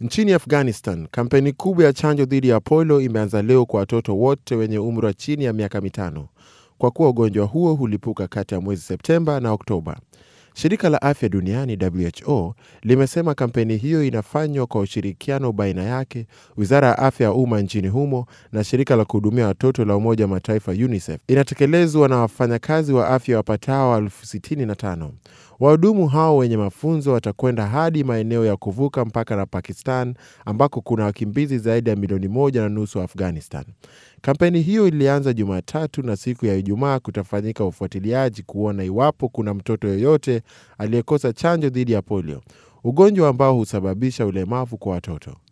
Nchini Afghanistan, kampeni kubwa ya chanjo dhidi ya polio imeanza leo kwa watoto wote wenye umri wa chini ya miaka mitano, kwa kuwa ugonjwa huo hulipuka kati ya mwezi Septemba na Oktoba. Shirika la afya duniani WHO limesema kampeni hiyo inafanywa kwa ushirikiano baina yake, wizara ya afya ya umma nchini humo na shirika la kuhudumia watoto la Umoja wa Mataifa UNICEF. Inatekelezwa na wafanyakazi wa afya wapatao elfu sitini na tano. Wahudumu hao wenye mafunzo watakwenda hadi maeneo ya kuvuka mpaka na Pakistan ambako kuna wakimbizi zaidi ya milioni moja na nusu wa Afghanistan. Kampeni hiyo ilianza Jumatatu na siku ya Ijumaa kutafanyika ufuatiliaji kuona iwapo kuna mtoto yoyote aliyekosa chanjo dhidi ya polio, ugonjwa ambao husababisha ulemavu kwa watoto.